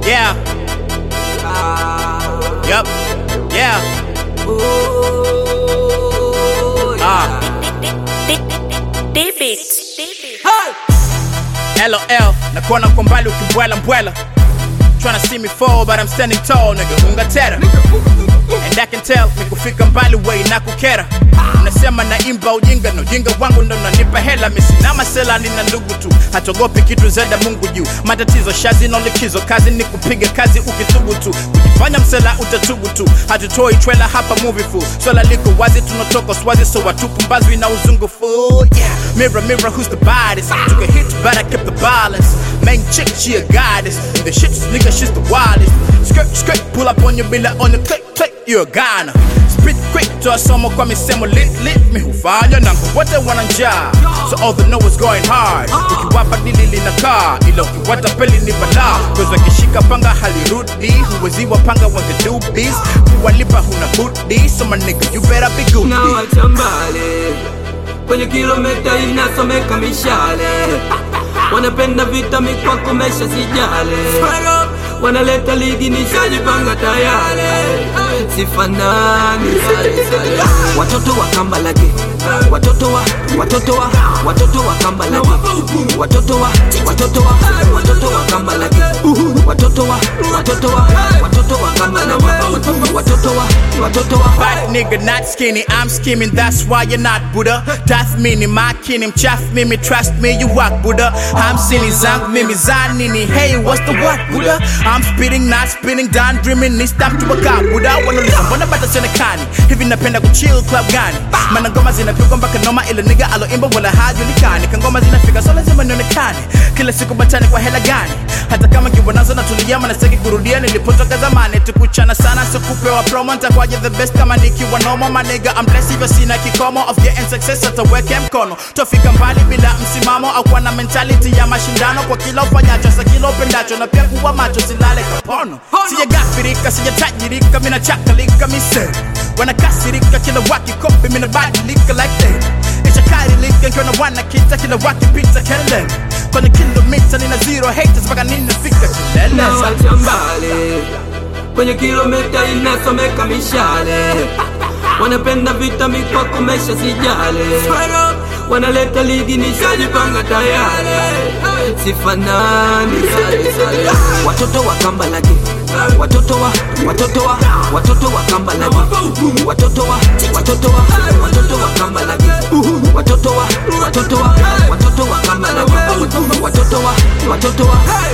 Yeah. Yup. Yeah. Ah. David. LOL. Nakuona kwa mbali ukibwela mbwela. Tryna see me fall but I'm standing tall nigga. Ungatera. And I can tell nikufika mbali way na kukera. Unasema naimba ujinga na ujinga wangu ndo unanipa hela misi na masela nina ndugu tu hatogopi kitu zeda Mungu juu matatizo shazi na likizo kazi ni kupiga kazi ukithubutu kujifanya msela utatubu tu hatutoi trailer hapa movie full swala liko wazi tunatoka swazi so watupumbazi na uzungu full yeah mirror mirror who's the baddest took a hit but I kept the balance main chick she a goddess the shit nigga she's the wildest skirt skirt pull up on your bila on the click click you a Ghana spit quick toa somo kwa misemo lit lit mi hufanya nangu wote wana njaa so all they know is going hard ukiwapa dili linakaa ila ukiwata peli ni balaa cause wakishika panga halirudi huwezi wapanga wangedubis kuwalipa huna budi so my nigga you better be good na wacha mbali kwenye kilomita inasomeka mishale wanapenda vita mikwako mesha sijale wanaleta ligi nishajipanga tayari sifanani sale sale watoto wa kamba lage watoto wa watoto wa watoto wa kamba lage watoto wa watoto wa watoto wa kamba lage watoto wa watoto wa watoto wa kamba lage watoto wa watoto wa Fat nigga, not skinny, I'm scheming, that's why you're not Buddha. Tath mini, makinim, chaff mimi, trust me, you walk Buddha. I'm silly, zank mimi, zanini, hey, what's the what, Buddha? I'm spitting, not spinning, done dreaming, ni stamp to a car, Buddha. Wanna listen, wanna bata sionekani, hivi napenda kuchill club gani? Mana ngoma zinapigwa mpaka noma, ila nigga aloimba wala hajulikani. Kangoma zinafika, so lazima nionekane. Kila siku batani kwa hela gani? Hata kama kiwa nazo natulia, maana sitaki kurudia nilipotoka zamani. Tukuchana sana, sikupewa promo, nitakuwaje the best kama nikiwa nomo my nigga I'm blessed hivyo sina kikomo of getting success ataweke mkono tofika mbali bila msimamo au kuwa na mentality ya mashindano kwa kila ufanyacho sa kila upendacho na pia kuwa macho silale kapono sijagafirika sijatajirika mina chakalika mise wanakasirika kila wakikopi mina badilika like that ishakarilika nkiwa na wanakita kila wakipita kelele kwenye kilomita nina zero haters mpaka ninafika kilele na wacha mbali kwenye kilomita inasomeka mishale wanapenda vita mikwako mesha sijale wanaleta ligi nishajipanga tayari sifanani sale sale watoto wa kamba lage watoto wa watoto wa watoto wa kamba lage watoto wa watoto wa watoto wa kamba lage watoto wa watoto wa watoto wa kamba lage watoto wa watoto wa